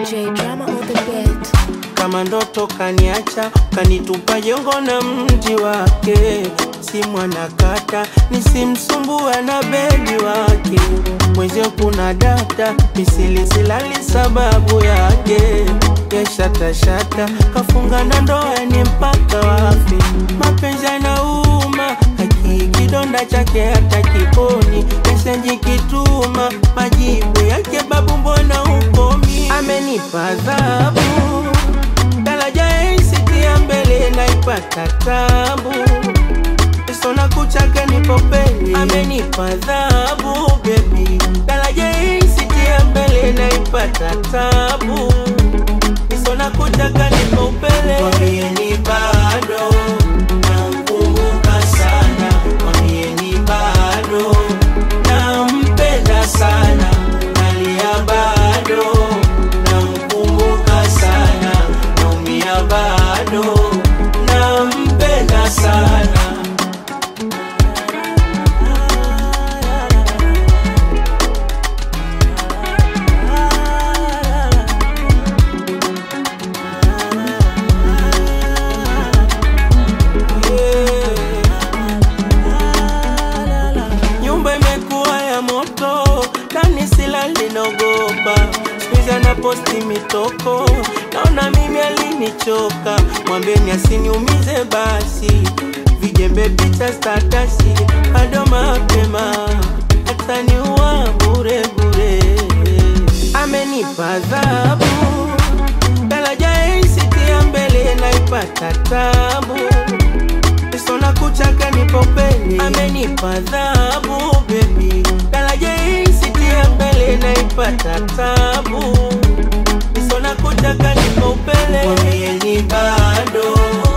J drama on the beat. kama ndoto kaniacha kanitupa jongo na mji wake si mwanakata nisimsumbua na bedi wake mwezio kuna data misilisilali sababu yake yeshatashata kafunga na ndoa ni mpaka wafi mapenzi yanauma haki kidonda chake hata kiponi mesenji kituma majibu yake babu mbona ukomi amenipa adhabu daraja isitia mbele naipata tabu sona kuchake nipopeni amenipa adhabu bebi daraja isitia mbele naipata tabu sona kuchaka nipo upele mwambieni bado namkumbuka sana mwambieni bado nampenda sana nalia bado namkumbuka sana naumia bado nampenda sana nyumba imekuwa ya moto ndani sila linogopa skuizi anaposti mitoko naona mimi alinichoka mwambeni asiniumize basi vijembe picha statasi bado mapema ataniua bure bure amenipa adhabu daraja isitia mbele naipata tabu sona kuchaka nipopeni amenipa adhabu bebi daraja isitia mbele naipata tabu sona kuchaka nipo upele mwambieni bado